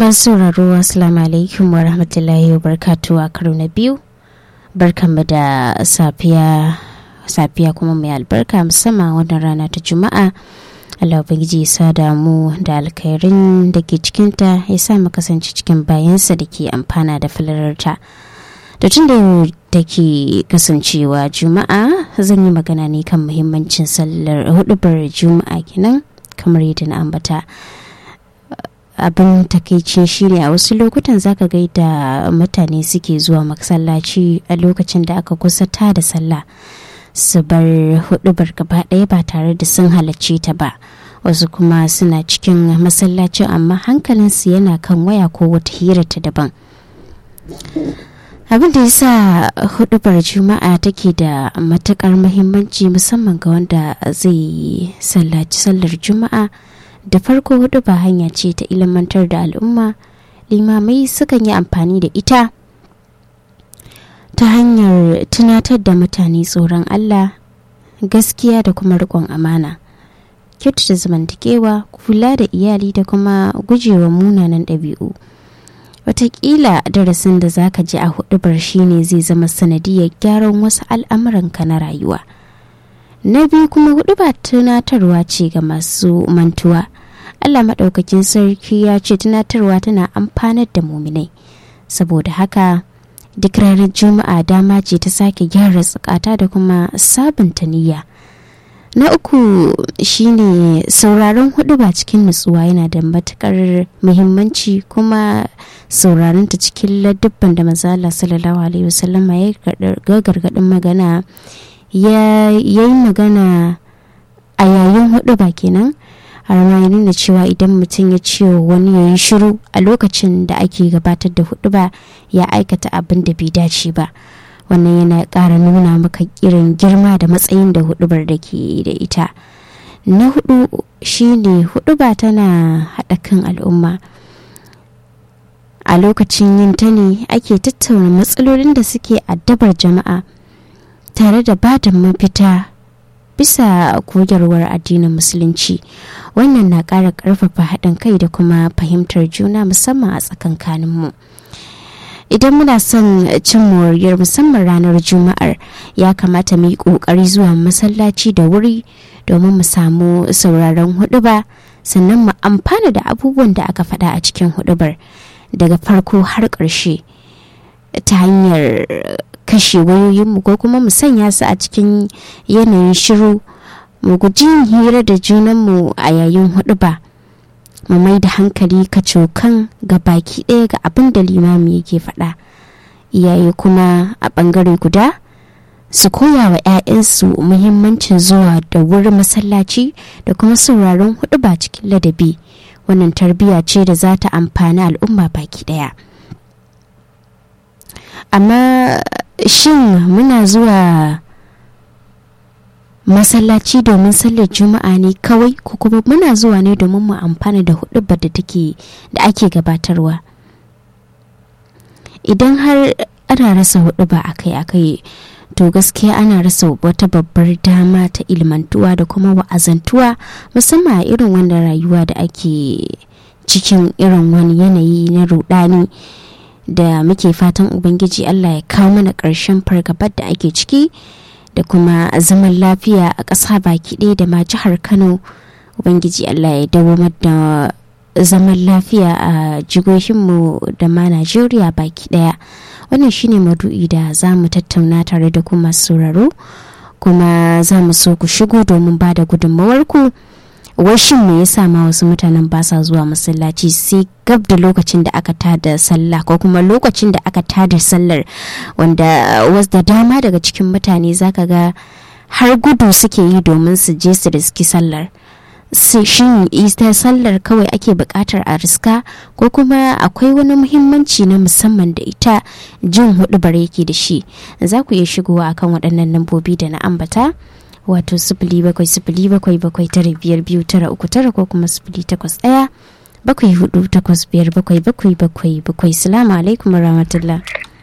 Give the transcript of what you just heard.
Masu sauraro Assalamu alaikum wa rahmatullahi wa barkatu a karo na biyu. Barkanmu da safiya safiya kuma mai albarka musamman wannan rana ta Juma'a. Allah Ubangiji ya sa damu da alkhairin da ke cikinta ya sa mu kasance cikin bayansa da ke amfana da filararta. Da tun da da ke kasancewa Juma'a zan yi magana ne kan muhimmancin sallar hudubar Juma'a kenan kamar yadda na ambata. abin takaici shine a wasu lokutan zaka ga da mutane suke zuwa masallaci a lokacin da aka kusa ta da sallah su bar hudubar gaba ɗaya ba tare da sun halarci ta ba wasu kuma suna cikin masallacin amma hankalinsu yana kan waya ko wata hira ta daban abin da ya sa hudubar juma'a take da matukar muhimmanci musamman ga wanda zai sallaci sallar juma'a da farko hudu ba hanya ce ta ilimantar da al'umma limamai sukan yi amfani da ita ta hanyar tunatar da mutane tsoron allah gaskiya da kuma riƙon amana kyautata zamantakewa kula da iyali da kuma gujewa munanan ɗabi'u watakila darasin da zaka ji a hudubar shine zai zama sanadiyar gyaran wasu al'amuranka na rayuwa na biyu kuma hudu ba tunatarwa ce ga masu mantuwa allah maɗaukakin sarki ya ce tunatarwa tana amfanar da muminai saboda haka duk ranar juma'a dama ce ta sake gyara tsakata da kuma sabunta niyya na uku shine sauraron hudu ba cikin nutsuwa yana da matukar muhimmanci kuma sauraron ta cikin ladubban da mazala sallallahu alaihi wasallama ya gargadin magana ya yi magana a yayin hudu ba kenan har ma ya nuna cewa idan mutum ya ce wani ya yi shiru a lokacin da ake gabatar da hudu ba ya aikata abin da bai dace ba wannan yana ƙara nuna maka irin girma da matsayin da hudubar da ke da ita na hudu shine huduba tana haɗa kan al'umma a lokacin yin ta ne ake tattauna matsalolin da suke addabar jama'a tare da ba da mafita bisa koyarwar addinin musulunci wannan na ƙara ƙarfafa haɗin kai da kuma fahimtar juna musamman a tsakankaninmu idan muna son cin moriyar musamman ranar juma'ar ya kamata mu yi ƙoƙari zuwa masallaci da wuri domin mu samu sauraron huɗuba sannan mu amfana da abubuwan da aka faɗa a cikin huɗubar daga farko har ƙarshe ta hanyar kashe wayoyinmu ko kuma mu sanya su a cikin yanayin shiru mu guji hira da junanmu a yayin hudu ba mu mai da hankali kacokan ga baki ɗaya ga abin da limami yake faɗa iyaye kuma a ɓangare guda su koya wa 'ya'yansu muhimmancin zuwa da wurin masallaci da kuma sauraron hudu ba cikin ladabi wannan tarbiyya ce da za ta amfani al'umma baki ɗaya amma shin muna zuwa masallaci domin sallar juma'a ne kawai ko kuma muna zuwa ne domin mu amfana da hudubar da take da ake gabatarwa idan har ana rasa huduba akai-akai to gaskiya ana rasa wata babbar dama ta ilmantuwa da kuma wa'azantuwa musamman a irin wanda rayuwa da ake cikin irin wani yanayi na rudani da muke fatan ubangiji allah ya kawo mana ƙarshen fargabar da ake ciki da kuma zaman lafiya a ƙasa baki ɗaya da ma jihar kano ubangiji allah ya dawamar da zaman lafiya a jigohinmu da ma najeriya baki ɗaya wannan shine madu'i da za mu tattauna tare da kuma sauraro kuma za mu so ku shigo domin ba da gudunmawarku washin me yasa ma wasu mutanen ba sa zuwa masallaci sai gab da lokacin da aka tada sallah ko kuma lokacin da aka tada sallar wanda wasu da dama daga cikin mutane zaka ga har gudu suke yi domin su je su riski sallar shin ita sallar kawai ake bukatar a riska ko kuma akwai wani muhimmanci na musamman da ita jin hudu yake da shi za ku iya shigowa akan waɗannan lambobi da na ambata wato sifili bakwai sifili bakwai bakwai tara biyar biyu tara uku tara ko kuma sifili takwas ɗaya bakwai hudu takwas biyar bakwai bakwai bakwai bakwai salamu alaikum rahmatullah